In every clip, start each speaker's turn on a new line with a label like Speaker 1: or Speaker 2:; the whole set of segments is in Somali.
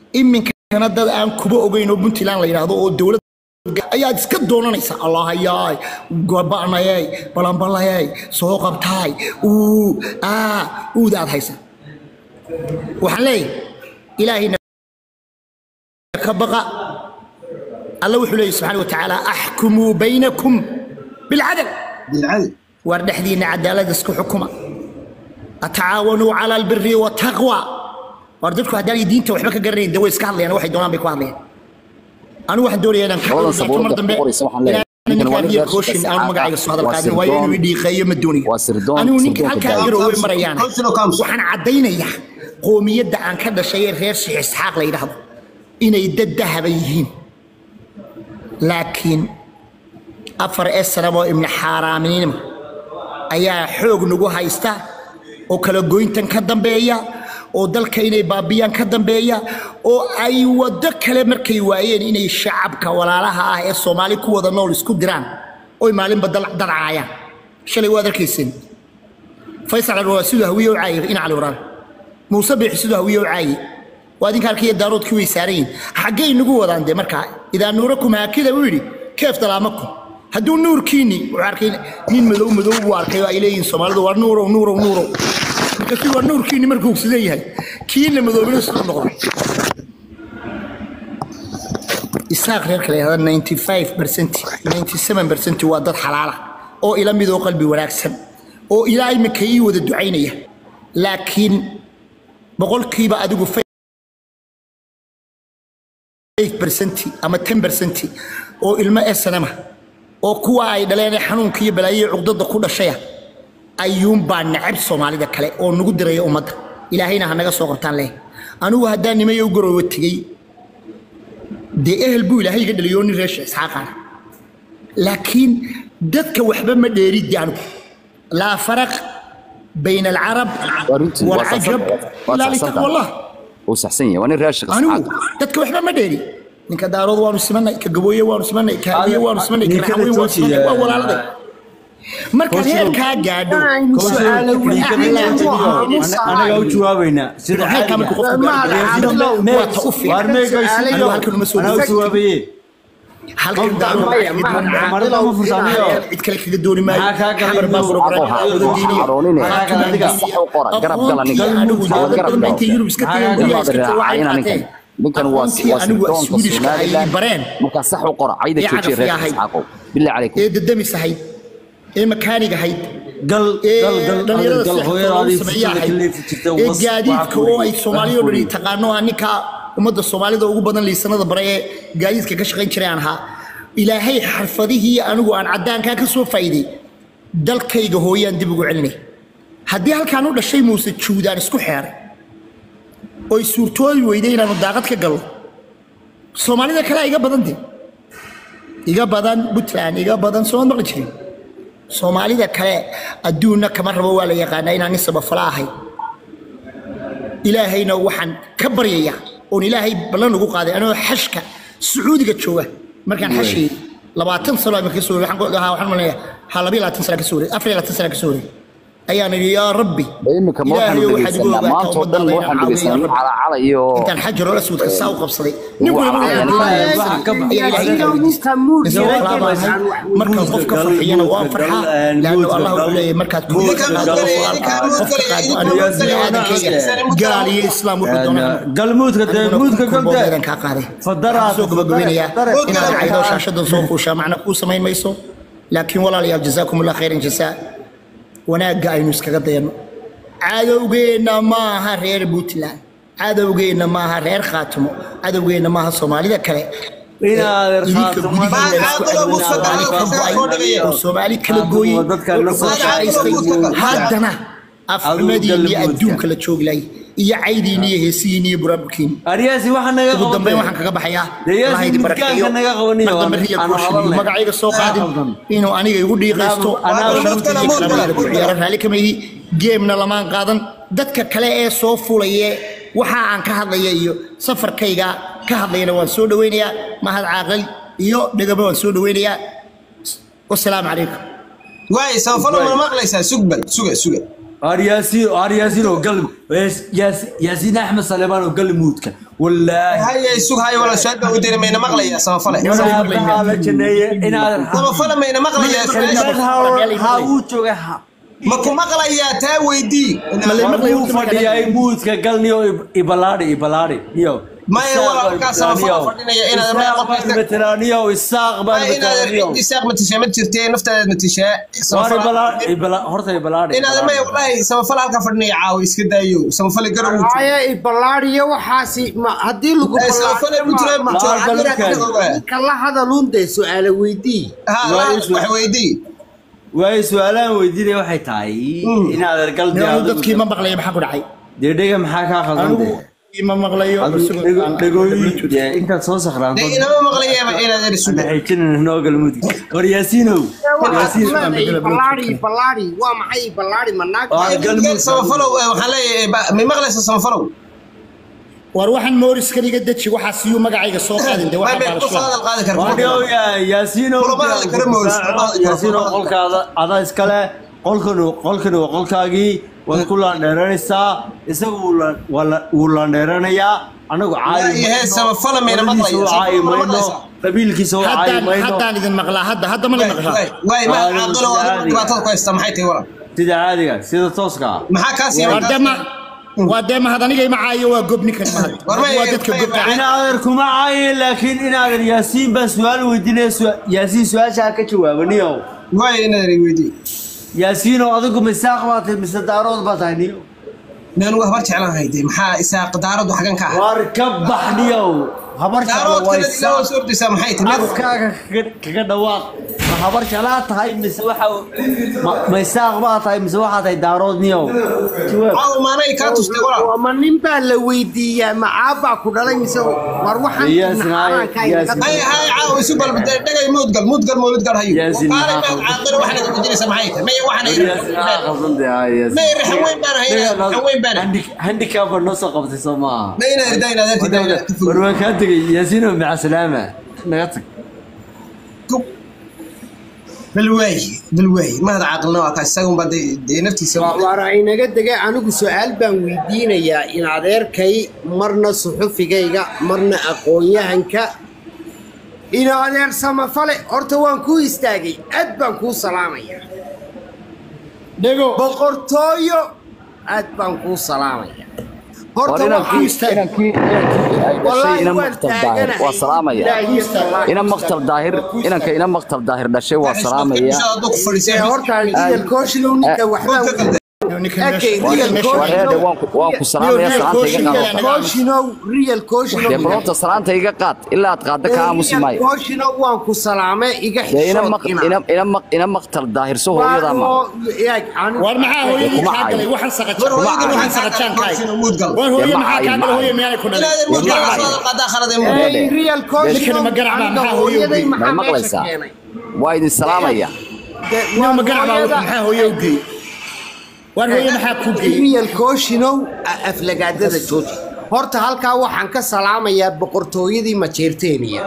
Speaker 1: iminkana dad aan kuba ogeyn oo puntland la yidhaahdo oo dowlad ayaad iska doonanaysa allahayaay gobanayay balanbalayay soo qabtaay uu aa uudaad haysa waxaan leeyahay ilaahayna ka baqa alla wuxuu leeyahy subxaana watacaala axkumuu baynakum bilcadl
Speaker 2: بالعدل
Speaker 1: waar dhexdiinna cadaalad isku xukuma atacaawanuu cala albiri wataqwa waar dadku haddaan diinta waxba ka garanayn de way iska hadlayaan waxay doonaan bay ku hadlayaan anigu waxaan doonayaa inaan ka
Speaker 3: Labadan
Speaker 1: hadlo
Speaker 3: sabuurad
Speaker 1: mar dambe
Speaker 3: ku qoraysa waxaan leeyahay.
Speaker 1: inaan
Speaker 3: Ninkan waa
Speaker 1: ninkaan
Speaker 3: nin
Speaker 1: iyo
Speaker 3: reer
Speaker 1: kooshin
Speaker 3: shaqo
Speaker 1: aan
Speaker 3: saacad
Speaker 1: magacayga
Speaker 3: ah.
Speaker 1: soo hadal
Speaker 3: Waa
Speaker 1: qaadin waayo
Speaker 3: sirdoon.
Speaker 1: inuu idhiiqeeyo ma doonayo
Speaker 3: Waa sirdoon,
Speaker 1: anigu ninka
Speaker 3: sirdoonka
Speaker 1: halkaa
Speaker 3: gaar.
Speaker 1: garoowe marayaan
Speaker 2: Councilor Council.
Speaker 1: waxaan caddaynayaa qoomiyadda aan ka dhashay ee reer sheekh isxaaq la yidhaahdo inay dad dahaba yihiin laakiin afar ee sanaboo ibni xaaraaminima ayaa xoog nagu haysta oo kala goyntan ka dambeeya oo dalka inay baabiyaan ka dambeeya oo ay waddo kale markay waayeen inay shacabka walaalaha ah ee soomaali ku wada nool isku diraan oy maalinba dal- dalcaayaan shalay waad arkayseen faysal cali waa siduu hawiye u caayay in cali waraan muuse biixi siduu hawiye u caayay waa idinka halkiiyo daaroodkii way saaran yihin xaggay nagu wadaan dee markaa idaa nuurakum haakida uu yidhi keef dalaamakum hadduu nuurkiini wuxuu arkay nin madow madow buu arkay oo ay leeyihiin soomaalidu waa nuurow nuurow nuurow markaasuu waa nuurkiini markuu sidan yahay kiina madoobina siduu noqda isaaq reerka la yidhahda 95 percent 97 percent waa dad xalaala oo ila mid oo qalbi wanaagsan oo ilaa imika ii wada ducaynaya laakiin boqolkiiba adigu 5% ama 10% oo ilmo esanama oo kuwa ay dhaleen ee xanuunka iyo balaayo iyo cuqdada ku dhashaya ayuunbaa nacab soomaalida kale oo nagu diraya ummadda ilaahayna ha naga soo qabtaan leh anigu haddaan nimayo u garoobo tegey dee ehel buu ilaahay iga dhaliyo nin reesha isxaaqaana laakiin dadka waxba ma dheeriddi anigu laa faraq bayna alcarab
Speaker 3: Waa runtii, waa
Speaker 1: walcajab
Speaker 3: saxsan- waa
Speaker 1: ilaa
Speaker 3: saxsan
Speaker 1: litaqwa allah
Speaker 3: Wuu saxsan yahay. Waa nin reer shaqo
Speaker 1: anigu
Speaker 3: saacad.
Speaker 1: dadka waxba ma dheeri ninka daarood waanu simanay ka gabooye waanu simanay ka hawiye waanu simanay ka
Speaker 4: Ninkada
Speaker 1: raxweyn waanu simanay waa
Speaker 4: Joojiya.
Speaker 1: walaaladay marka reerkaa gaadho
Speaker 4: anaga u jawaabaynaa sida
Speaker 1: reerkaa markuu qofku gaadho waa ta u fiican anigu halkan uma soo
Speaker 4: anaa u
Speaker 1: dhaweysto
Speaker 4: jawaabaye
Speaker 1: halkan daarood
Speaker 4: marada ma fursaamiyo
Speaker 1: cid kale kaga dooni maayo
Speaker 4: Maxaa kaa galay
Speaker 1: xabar baa
Speaker 4: Nuur?
Speaker 1: program
Speaker 3: Waxaa-
Speaker 1: wada
Speaker 3: waxaa
Speaker 1: diiniya
Speaker 3: caroonine.
Speaker 4: Maxaa kaa galay adiga?
Speaker 3: Sax u qora, garab gal aniga.
Speaker 1: anigu
Speaker 3: Garab
Speaker 1: dowladda
Speaker 3: gal.
Speaker 1: intay yurub iska
Speaker 4: Maxaa
Speaker 1: tageen
Speaker 4: kaa
Speaker 1: guryaha
Speaker 4: galay?
Speaker 1: iska tageen waxay
Speaker 3: Caayina
Speaker 1: qaateen
Speaker 3: ninkan. Ninkan waa
Speaker 1: aqoontii
Speaker 3: waa
Speaker 1: anigu
Speaker 3: sirdoonka
Speaker 1: Swedishka ay
Speaker 3: Somaliland.
Speaker 1: bareen
Speaker 3: Markaa sax u qora. Cayda
Speaker 1: Ee
Speaker 3: joojiya
Speaker 1: cagafka
Speaker 3: reer
Speaker 1: ahayd.
Speaker 3: Isxaaqow. Bilaahi calaykum.
Speaker 1: ee dadamis ahayd ee makaanig ahayd
Speaker 4: gal
Speaker 1: ee
Speaker 4: gal gal
Speaker 1: dhalinyarada
Speaker 4: gal
Speaker 1: seexda
Speaker 4: hooyada
Speaker 1: lagu
Speaker 4: adiga
Speaker 1: sameeya
Speaker 4: fursada
Speaker 1: ahayd
Speaker 4: ka leefi jirta
Speaker 1: ee
Speaker 4: was-
Speaker 1: gaadiidka
Speaker 4: waxa
Speaker 1: oo ay
Speaker 4: ku-
Speaker 1: soomaaliya oo
Speaker 4: waxa
Speaker 1: dhan
Speaker 4: ku-
Speaker 1: taqaano ah ninka ummadda soomaalida ugu badan liisanada bare ee gaadiidka ka shaqayn jiray aan ahaa ilaahay xarfadihii anigu aan caddaankaa ka soo faa'iiday dalkayga hooyaan dib ugu celinay haddii halkaan u dhashay muuse juudaan isku xeeray oy suurtoobi weyday inaanu daaqad ka galno soomaalida kale iga badan de iga badan puntland iga badan soomad maqli jirin soomaalida kale adduunna kama rabo waa la yaqaanaa inaan nin sabafala ahay ilaahayna waxaan ka baryayaa oon ilaahay ballan ugu qaaday anoo xashka sacuudiga jooga markaan xashayay labaatan sano ama ka soo wareey waxaan ku dhahaa waxaan malaya ha labiyo labaatan sana ka soo wareey afar iyo labaatan sana ka soo wareey ayaan idhi yaa rabbi
Speaker 3: Iminka ma waxaanu
Speaker 1: ilaahayow waxaad igu
Speaker 3: dhegeysanaa.
Speaker 1: ogaataa
Speaker 3: Maanta oo dhan
Speaker 1: ummaddaada
Speaker 3: waxaan
Speaker 1: inaan caawiyo,
Speaker 3: dhegeysanaa nin
Speaker 1: yaa rabbi.
Speaker 3: calacala iyo-
Speaker 1: intaan xajaroo aswadka saa u qabsaday nin
Speaker 3: Waa
Speaker 1: walba
Speaker 3: calacala.
Speaker 1: ayaa
Speaker 4: Waxa ka baxay.
Speaker 1: ilaahay ka weydiistay. markaan qofka farxiyana waan farxaa laanno allah wuxuu leeyahay markaad kuuga
Speaker 2: Ninkaan
Speaker 1: qaado
Speaker 2: muudgalay,
Speaker 1: walaalka
Speaker 2: ninkaan
Speaker 1: qofka
Speaker 2: muudgalay,
Speaker 1: qaado
Speaker 2: ninkaan
Speaker 1: anigu
Speaker 2: muudgalay,
Speaker 1: biniaadankayga gaal iyo islaam wuxuu doonaa
Speaker 4: galmuudka dee muudka
Speaker 1: kulboodeedan
Speaker 4: galde
Speaker 1: kaa qaaday
Speaker 4: Fadaraad,
Speaker 1: Waxaan soo gabagabaynayaa
Speaker 4: dare, dare.
Speaker 1: inaad caydo shaashadan soo fuushaa macna kuu samayn mayso laakiin walaalayaal jazaakum allah khayran jazaa wanaagga aynu iskaga dayano cadowgeenna maaha reer puntland cadowgeenna maaha reer khaatimo cadowgeenna maaha soomaalida kale
Speaker 4: Inaadeer
Speaker 1: idinka
Speaker 4: Khaatimo.
Speaker 1: gudihiina isku
Speaker 2: Magacaaga
Speaker 1: Soomaali ka
Speaker 2: Mustafa
Speaker 1: go'ay, oo soomaali kala
Speaker 4: Khaatimo,
Speaker 1: gooyey
Speaker 4: dadka la soo
Speaker 1: oo shaqaystay
Speaker 2: shaqaystay.
Speaker 1: haddana afxumadiin iyo
Speaker 4: galmudka.
Speaker 1: adduunka la jooglayay iyo caydiin iyo heesihiin iyo buraaburkiin
Speaker 4: aryaasi waxa naga
Speaker 1: ugu dambeyn
Speaker 4: qabatay.
Speaker 1: waxaan kaga baxayaa
Speaker 4: Dee yaasi
Speaker 1: Allah idin
Speaker 4: midkaanka
Speaker 1: barakeeyo.
Speaker 4: naga qabaniyo,
Speaker 1: Mar dambe
Speaker 4: aan-
Speaker 1: riya
Speaker 4: aan
Speaker 1: kuushin iyo
Speaker 4: hadalnay.
Speaker 1: magacayga soo qaadin
Speaker 4: Anaa-
Speaker 1: inuu aniga igu dhiiqaysto
Speaker 4: Anaa-
Speaker 1: oo
Speaker 4: anaa-
Speaker 1: sharafta iyo
Speaker 2: Muudgala,
Speaker 1: karaamada ku
Speaker 2: muudgala.
Speaker 1: ciyaaro raalli kama ihi geemna lamaan qaadan dadka kale ee soo fulaye waxa aan ka hadlaya iyo safarkayga ka hadlayana waan soo dhaweynayaa mahad caaqil iyo dhegaba waan soo dhaweynayaa wasalaamu calaykum
Speaker 2: waay samafalo ma maqlaysaa sugbal suga suga
Speaker 4: ar yaasiin ar yaasiin oo gal Yaas- Yaas- yaasiin axmed saleebaan oo gal muudka wallaahi
Speaker 2: haye sug haye wala soo dhow diri mayna maqlaya samafale
Speaker 4: Saabaha la janeeye inaad
Speaker 2: samafale mayna maqlaya
Speaker 4: ha uu jooga ha
Speaker 2: ma ku maqlayaa taa weydii
Speaker 4: uu fadhiyay muudka gal niyo ibalaadhi ibalaadhi niyo
Speaker 2: Maya, walaalkaa samafala fadhinaya inaad meel qofka-
Speaker 4: veteraaniyo isaaq baan veteraaniyo
Speaker 2: inaad isaaq matishaa ma jirtee naftaada matishaa
Speaker 4: Waar ibala- ibala- horta ibalaadhi
Speaker 2: inaad may walahi samafale halkaa fadhinaya caawa iska daayo samafale garow
Speaker 5: haya ibalaadiyo waxaasi ma haddii lagu
Speaker 2: Eh, samafale ku jira
Speaker 5: ma-
Speaker 2: ma-
Speaker 5: ma-
Speaker 2: ma-
Speaker 5: ninka la hadaluun dee su-aala weydii
Speaker 2: ha wax weydii
Speaker 4: waay su-aalahan weydiinaya waxay tahay inaad ergal
Speaker 1: anigu dadkii ma maqlayo maxaa ku dhacay
Speaker 4: dee dhega maxaa kaa qaldan
Speaker 1: anigu
Speaker 4: dee
Speaker 1: ma maqlayo
Speaker 4: dhegooyin dee intaad soo sakhraanto
Speaker 2: dee inama maqlayaaba inaad erisu
Speaker 4: xijinin noo galmudug war yaasiinow yaasiin
Speaker 5: ibalaadi ibalaadi waa maxay ibalaadi ma naag
Speaker 4: Waa galmudug.
Speaker 2: samafalow eh, waxaan leeyahay ba- may maqlaysa samafalow
Speaker 1: war waxaan mooriska iga deji waxaa siyuu magacayga soo qaadin de
Speaker 2: may
Speaker 1: waxaa
Speaker 2: may kusoo
Speaker 1: baalasho
Speaker 2: hadal qaadi karta
Speaker 4: wadhow yaasiinow
Speaker 2: Kulamada la kala mooys, kulamada la kala
Speaker 4: yaasiinow
Speaker 2: mooys.
Speaker 4: qolkaada adaa iskale qolkan qolkan waa qolkaagii waad ku laandheeranaysaa isagu wuu la- waa la- wuu laandheeranayaa anagu caayi
Speaker 2: Yaa yahay, samafala mayna
Speaker 4: qoladiisa
Speaker 2: maqlayo,
Speaker 4: u caayi
Speaker 2: samafala
Speaker 4: mayno
Speaker 2: maqlaysaa.
Speaker 4: qabiilkiisa u caayi
Speaker 1: haddaan
Speaker 4: mayno
Speaker 1: haddaan idin maqlaa hadda hadda ma la maqlaa
Speaker 2: waay ma
Speaker 4: Waa
Speaker 2: caaqilo waa
Speaker 4: caadiga.
Speaker 2: dhibaatada ku haysta maxay tahay waran
Speaker 4: sida caadiga sida tooska ah
Speaker 2: maxaa kaa siiya
Speaker 1: waa dee ma waa dee mahad aniga ima caayo waa gob ninkan mahad
Speaker 2: War ma-
Speaker 1: waa dadka
Speaker 2: ma-
Speaker 1: gobka
Speaker 4: inaadan kuma caayin laakiin inaadan yaasiin baa su-aal weydiinaya su- yaasiin su-aashaa ka jawaabaniyo
Speaker 2: waay inaad weydii
Speaker 4: yaasiinoo adigu misaaq baa tahay mise daarood baa tahay niyo
Speaker 2: naan waa habar jeclaan hayde maxaa isaaq daaradu xagan ka ah
Speaker 4: waar ka bax niyo habar jeclo
Speaker 2: daarood
Speaker 4: waa
Speaker 2: kale ilaa
Speaker 4: isaaq
Speaker 2: soo ordaysaa maxay tahay
Speaker 4: afkaaga kaga- kaga dhawaaq ma habar jeclaa tahay mise waxa ma- ma isaaq baa tahay mise waxaa tahay daarood niyo jawaab
Speaker 2: caaw maanay kaa tustay walaal
Speaker 5: waa ma nin baa la weydiiyaa macaabaa ku dhalay mise war waxaan
Speaker 4: Yes,
Speaker 5: naxaraanka
Speaker 4: yes.
Speaker 5: inaga
Speaker 2: hay hay caaw isu balba dhagay muudgal muudgal mawlidgal hayo
Speaker 4: Yaasin,
Speaker 2: qaale
Speaker 4: maxaa
Speaker 2: maad caaqilo waxaad ugu jiraysaa maxay tahay may waxaan may raxan weyn baan ahay raxan weyn baan ahay
Speaker 4: handicap baa noo soo qabtay soo maaha
Speaker 2: may inaad ridaa inaad arki dayna
Speaker 4: war waan kaa tegay yaasiino maca salaama naga tag
Speaker 2: bal waay bal waay mahad caaqilna waa kaa isagun baa dee dee naftiisa
Speaker 5: waara inaga degay anigu su-aal baan weydiinayaa in adeerkay marna suxufigayga marna aqoon-yahanka in adeer samafale horta waan kuu istaagay aad baan kuu salaamayaa
Speaker 1: dhego
Speaker 5: boqortooyo aad baan kuu salaamayaa horta
Speaker 3: war
Speaker 5: waxaan
Speaker 3: inankii inankii inankii ay dhashay ina
Speaker 5: waan
Speaker 3: maktab daahir waa salaamaya ina maktab daahir inanka ina maktab daahir dhashay waa salaamaya
Speaker 2: hadduu ku fadhiisay
Speaker 5: horta real koshlow ninka waxbaa
Speaker 1: ninkan
Speaker 5: Okay,
Speaker 1: meesha-
Speaker 5: real
Speaker 1: meesha-
Speaker 5: coach.
Speaker 3: wareede waan ku waan ku salaamaya salaanta iga qaado
Speaker 5: koshinow real koshinow
Speaker 3: dee balonta salaanta iga qaad ilaa aad qaadda ka aamusi maayo
Speaker 5: koshinow waan ku salaamay iga
Speaker 3: dee ina
Speaker 5: xishood
Speaker 3: maq ina ina maq ina maktal daahir soo hooyadaa ma
Speaker 1: war maxaa hooyadii
Speaker 3: Kuma
Speaker 1: kaa galay
Speaker 3: caayo.
Speaker 1: waxaan saqajaan
Speaker 2: War
Speaker 1: waxaan
Speaker 2: hooyadii
Speaker 1: saqajaan kaay
Speaker 2: waxaan muudgal.
Speaker 1: war hooyo
Speaker 3: Dee ma
Speaker 1: maxaa kaa
Speaker 3: caayo,
Speaker 1: galay
Speaker 3: ma
Speaker 1: hooyo miyaanay ku dhalay
Speaker 2: inaadan muudgal waa soo qadaa khalad ee muudgal
Speaker 3: Dee.
Speaker 5: real
Speaker 1: Ninkana ma garacbaa,
Speaker 5: aniga
Speaker 1: maxaa hooyo
Speaker 5: hooyaday
Speaker 1: u
Speaker 5: maxaa
Speaker 3: may
Speaker 5: meesha
Speaker 3: maqlaysaa
Speaker 5: keenay
Speaker 3: waa idin salaamaya
Speaker 1: nin ma garacbaa maxaa hooyo u geeyey war hooyo maxaa ku geeyey
Speaker 5: real koshinow aflagaadada jooji horta halkaa waxaan ka salaamayaa boqortooyadii majeerteeniya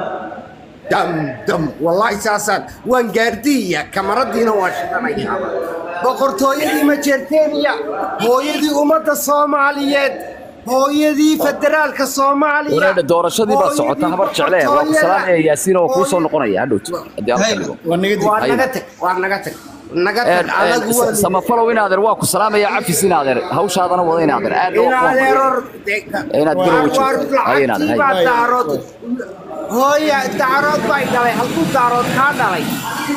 Speaker 5: dam dam wallaahi saasaan waan gaardiiya kamaradiina waa shidanayaa boqortooyadii majeerteeniya hooyadii ummadda soomaaliyeed hooyadii federaalka soomaaliya
Speaker 3: wareede doorashadii baa socota habar jecle waa ku salaamaya yaasiin oo kuu soo noqonaya hadhowt haddii aan ka dhigo
Speaker 1: war naga
Speaker 5: waa
Speaker 1: dig
Speaker 5: naga tag waa naga tag naga
Speaker 3: Een,
Speaker 5: tag anagu
Speaker 3: een,
Speaker 5: waa
Speaker 3: samafalow inaadeer waa ku salaamaya cafis inaadeer hawshaadana wada inaadeer aad
Speaker 5: in adeeror
Speaker 3: Inaad garow joogto. Hay inaad, hay.
Speaker 5: baa daarood hooya daarood bay dhalay halkuu daarood kaa dhalay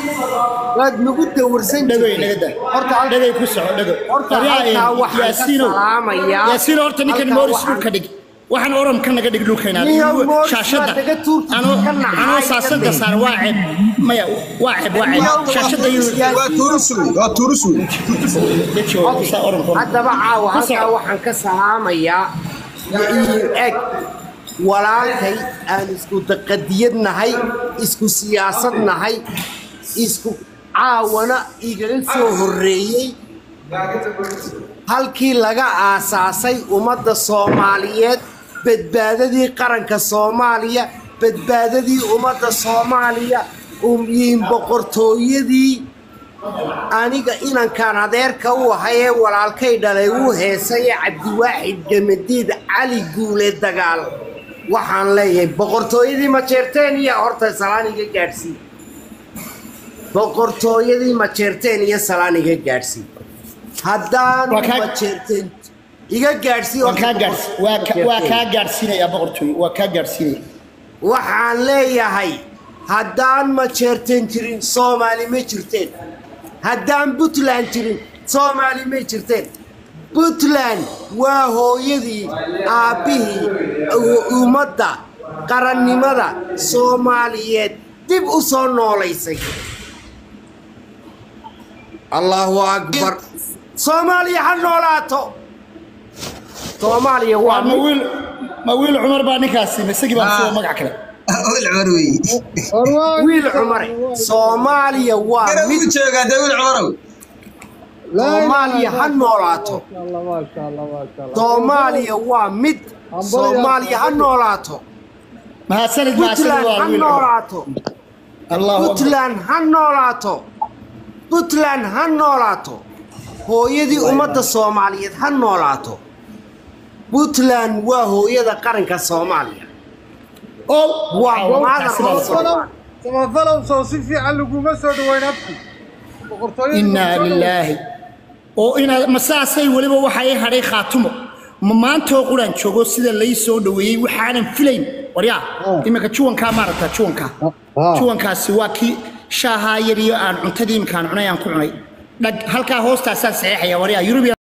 Speaker 5: waad nagu dawarsan
Speaker 1: dhagay
Speaker 5: jirtay
Speaker 1: naga da
Speaker 5: horta halka-
Speaker 1: dhagay ku soco dhago
Speaker 5: horta
Speaker 1: War yaa,
Speaker 5: halkaa
Speaker 1: een,
Speaker 5: waxaan ka
Speaker 1: yaasiinow
Speaker 5: salaamayaa
Speaker 1: yaasiino horta ninkan
Speaker 5: halkaa
Speaker 1: mooris
Speaker 5: waxaan-
Speaker 1: dhulka dhig waxaan oranka naga dhig dhulka inaad
Speaker 5: Niyow, Morris
Speaker 1: shaashadda
Speaker 5: waa daga tuurti,
Speaker 1: anoo
Speaker 5: ka nacay,
Speaker 1: anoo
Speaker 5: ka
Speaker 1: saasada
Speaker 5: day.
Speaker 1: saar waa ceeb maya waa ceeb waa ceeb shaashadda iyo
Speaker 2: waa tuurusuy waa tuurusuy
Speaker 1: deji oo saa oranka
Speaker 5: haddaba caawa
Speaker 1: Ku soco.
Speaker 5: halkaa waxaan ka salaamayaa iyo eg walaalkay aan isku daqadiyad nahay isku siyaasad nahay isku caawana igaga soo horreeyey halkii laga aasaasay ummadda soomaaliyeed badbaadadii qaranka soomaaliya badbaadadii ummadda soomaaliya umyiin boqortooyadii aniga inankaan adeerka u ahay ee walaalkay dhalay uu heesaya cabdiwaaxid gamadiid cali guule dagaal waxaan leeyahay boqortooyadii majeerteen iyo horta salaan iga gaadhsii boqortooyadii majeerteen iyo salaan iga gaadsii haddaan
Speaker 1: Waa kaa-
Speaker 5: majeerteen iga gaadhsii
Speaker 1: waa kaa gaadhs waa ka- waa kaa gaadhsiinayaa boqortooy waa kaa gaadhsiinaya
Speaker 5: waxaan leeyahay haddaan majeerteen jirin soomaali ma jirteen haddaan puntland jirin soomaali ma jirteen puntland waa hooyadii aabbihii u- ummadda qarannimada soomaaliyeed dib u soo noolaysay allahu akbar soomaaliya ha noolaato soomaaliya waa
Speaker 1: ma wiil ma wiil cumar baa ninkaasi ma isagii baa soo magac kale
Speaker 2: wiil cumar weeye
Speaker 5: wiil cumare soomaaliya waa
Speaker 2: gara
Speaker 5: mid
Speaker 2: wuu joogaa dee wiil cumarow
Speaker 5: soomaaliya ha noolaato soomaaliya waa mid soomaaliya ha noolaato
Speaker 1: mahadsanid mahadsanid
Speaker 5: puntland
Speaker 1: waa
Speaker 5: ha
Speaker 1: wiil cumar
Speaker 5: noolaato
Speaker 1: allahu akbar
Speaker 5: puntland ha noolaato puntland ha noolaato hooyadii ummadda soomaaliyeed ha noolaato puntland waa hooyada qaranka soomaaliya
Speaker 1: oo
Speaker 5: waa
Speaker 1: waa
Speaker 5: maadar
Speaker 1: kaasina la
Speaker 5: loo
Speaker 1: socda.
Speaker 5: soo
Speaker 6: samafalow soo si fiican laguma soo dhaweyn abti boqortooyadii
Speaker 1: innaa
Speaker 6: lagu soo
Speaker 1: lilaahi oo inaad ma saasay weliba waxa ii hadhay khaatumo ma maantoo quraan joogo sida lay soo dhoweeyey waxaanan filayn waryaa iminka juwankaa maaragta juwankaa juwankaasi waa kii shaahaa yar iyo aan cuntadii iminkaan cunay aan ku cunay dhag halkaa hoostaasaan saxeexaya waryaa yurubiya